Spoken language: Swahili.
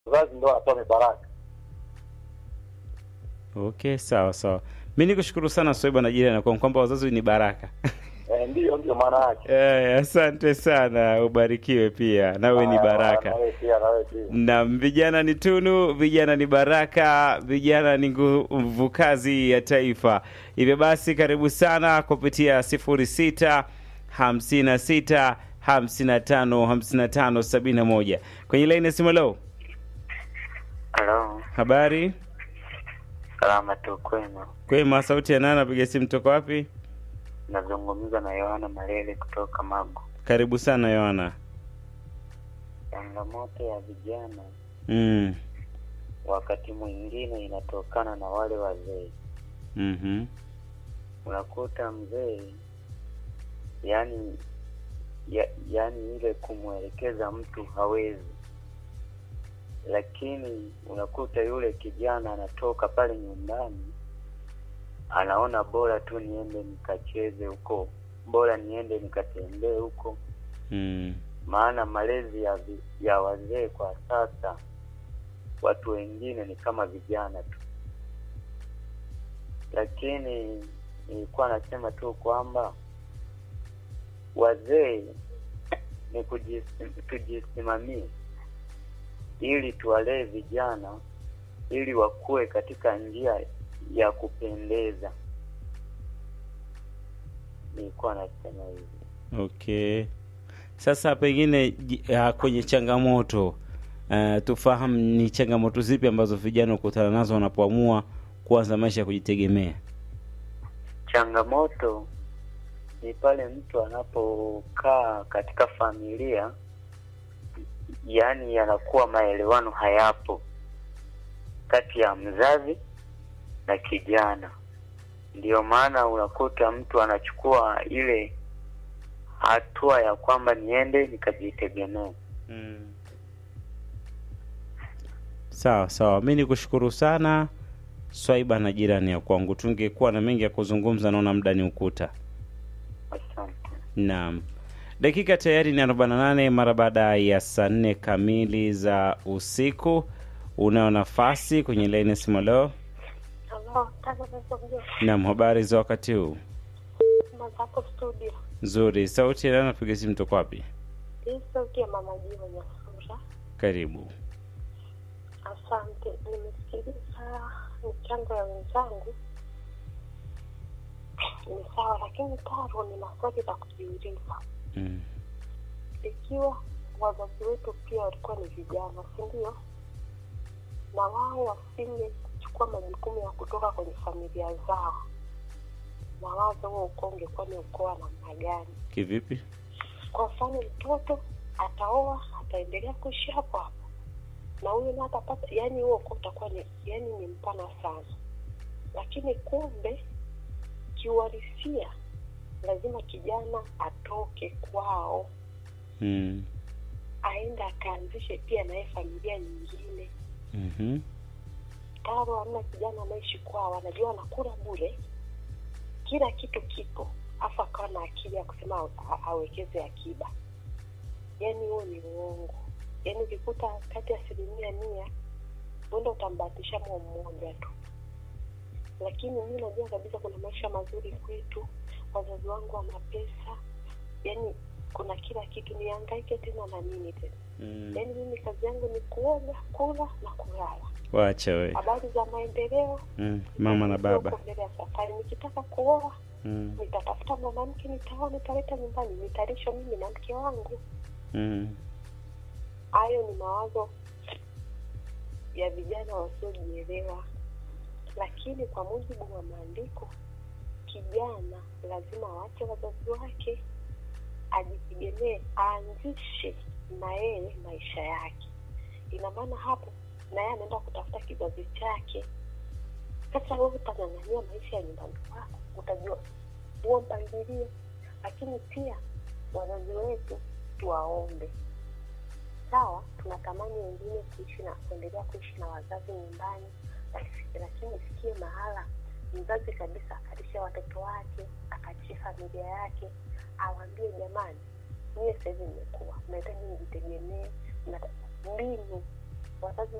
wazazi ndio wanatoa mibaraka. Okay, sawa sawa. Mi nikushukuru sana Swaiba na jirani kwa kwamba wazazi ni baraka. Eh, ndiyo ndiyo maana yake. Eh, asante sana, ubarikiwe pia nawe ni Ah, baraka. Na wewe pia, na wewe pia. na vijana ni tunu, vijana ni baraka, vijana ni nguvu kazi ya taifa. Hivyo basi, karibu sana kupitia sifuri sita hamsini na sita hamsini na tano hamsini na tano sabini na moja kwenye laini ya simu. Leo Halo, habari salama tu kwema. kwema, sauti ya nani? Napiga simu toka wapi? Nazungumza na Yohana Malele kutoka Magu. Karibu sana Yohana. Changamoto ya vijana mm. wakati mwingine inatokana na wale wazee. mhm. Unakuta mzee yani ya, yani ile kumwelekeza mtu hawezi, lakini unakuta yule kijana anatoka pale nyumbani anaona bora tu niende nikacheze huko, bora niende nikatembee huko, mm. maana malezi ya, vi- ya wazee kwa sasa watu wengine ni kama vijana tu, lakini nilikuwa nasema tu kwamba wazee ni kujis- tujisimamie ili tuwalee vijana ili wakue katika njia ya kupendeza. Nilikuwa nasema hivi. Okay. Sasa pengine ji- ah, kwenye changamoto uh, tufahamu ni changamoto zipi ambazo vijana hukutana nazo wanapoamua kuanza maisha ya kujitegemea. Changamoto ni pale mtu anapokaa katika familia, yaani yanakuwa maelewano hayapo kati ya mzazi na kijana. Ndiyo maana unakuta mtu anachukua ile hatua ya kwamba niende nikajitegemea. Sawa sawa, mi nikushukuru sana Swaiba na jirani ya kwangu. Tungekuwa na mengi ya kuzungumza, naona muda ni ukuta. Asante. Naam, dakika tayari ni 48 mara baada ya saa nne kamili za usiku. Unayo nafasi kwenye laini ya simu leo. Halo, tano sasa mjua Naam, habari za wakati huu? mazako studio. Nzuri. Sauti ya nani? Napiga simu toka wapi? Hii sauti ya mama Jiwa Nyasura. Karibu. Asante, nimesikiliza michango ya wenzangu. Ni sawa, lakini taro ni maswali la kujiuliza. Mm. Ikiwa wazazi wetu pia walikuwa ni vijana, si ndio? Na wao wasingechukua majukumu ya kutoka kwenye familia zao, na wazo huo ukoo ungekuwa ni ukoo wa namna gani? Kivipi? kwa mfano mtoto ataoa ataendelea kuishi hapo hapo na huyu naye atapata yani huo ukoo utakuwa ni yani ni mpana sana lakini kumbe kiuhalisia lazima kijana atoke kwao Mm. aende akaanzishe pia naye familia nyingine Mhm. taro hamna kijana anaishi kwao anajua anakula bure kila kitu kipo afu akawa na akili ya kusema a- awekeze akiba yaani huo ni uongo yaani ukikuta kati ya asilimia mia huenda utambahatisha mwa mmoja tu lakini mi najua kabisa kuna maisha mazuri kwetu wazazi wangu wana pesa yaani kuna kila kitu niangaike tena na nini tena Mm. yaani mimi kazi yangu ni kuoga kula na kulala Wacha we. habari za maendeleo Mm. Mama na baba. huko mbele ya safari nikitaka kuoa Mm. nitatafuta mwanamke nitaoa nitaleta nyumbani nitalisha mimi na mke wangu Mm. hayo ni mawazo ya vijana wasiojielewa lakini kwa mujibu wa maandiko kijana lazima aache wazazi wake ajitegemee aanzishe na yeye maisha yake ina maana hapo na yeye anaenda kutafuta kizazi chake sasa wewe utang'ang'ania maisha ya nyumbani kwako utajua huo mpangilio lakini pia wazazi wetu tuwaombe sawa tunatamani wengine kuishi na kuendelea kuishi na wazazi nyumbani laki- lakini isikie mahala mzazi kabisa akalisha watoto wake akalisha familia yake awambie jamani mie sahizi nimekuwa mnahitaji mjitegemee mnata- mbinu wazazi